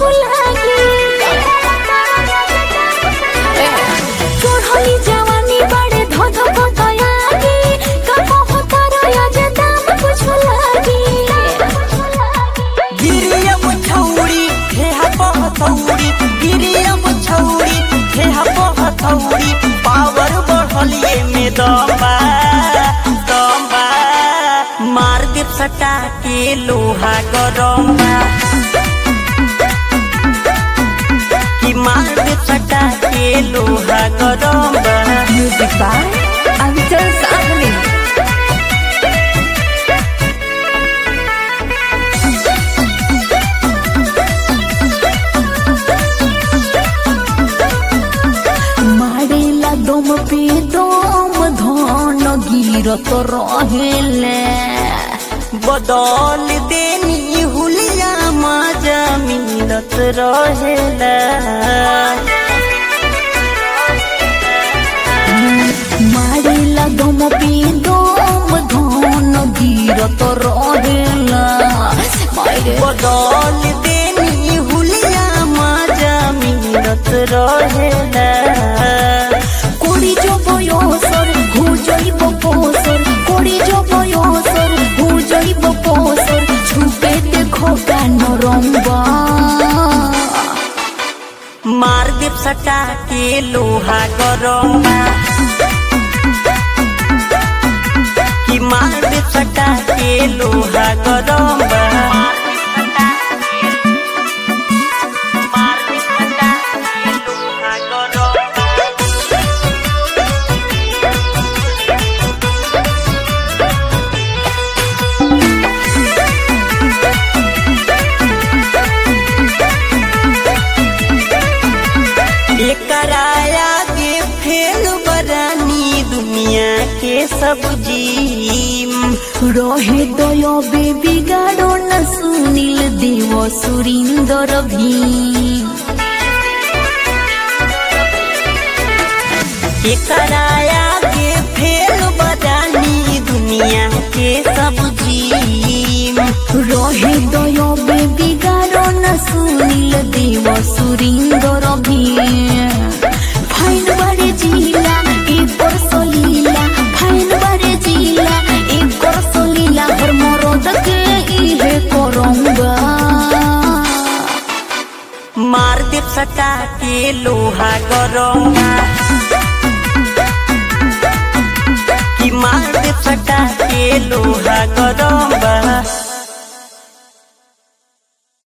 लागी चढ़ली जवानी बड़े धध पतयागी कबो होतारा जे दाम कुछ लागी गिरियम छौरी हेहा पहथौरी गिरियम छौरी हेहा पहथौरी पावर बढ़लिए में दम्बा दम्बा मार देव सटा के लोहा गरम्बा कि मार देव सटा के लोहा गरम्बा म्यूजिक बाय अंचल साधनी मारेला दम पे दम धन गिरत रहेले बदल देनी हुलिया मजा मिलत रहेला मारेला दम पे दम धन गिरत रहेला मारे बदल देनी हुलिया मजा मिलत रहेला कोड़ी जो बयोसर हो जाइब पोसर कोड़ी जो बयोसर हो जाइब पोसर छुपे देखो कान रंबा मार देव सटा के लोहा गरम्बा कि मार देव सटा के लोहा गरम्बा एकराया के फेल बरानी दुनिया के सब जीम रहे दय बेबी गाड़ो न सुनील देव सुरिंदर भी एकराया के फेल बरानी दुनिया के सब जीम रहे दय बेबी गाड़ो न सुनील देव सुरिंदर भी फाइन बारे जिला एक और सलीला फाइन बारे जिला एक और सलीला हर मरद के इहे करंगा मार देव सटा के लोहा गरम्बा कि मार देव सटा के लोहा गरम्बा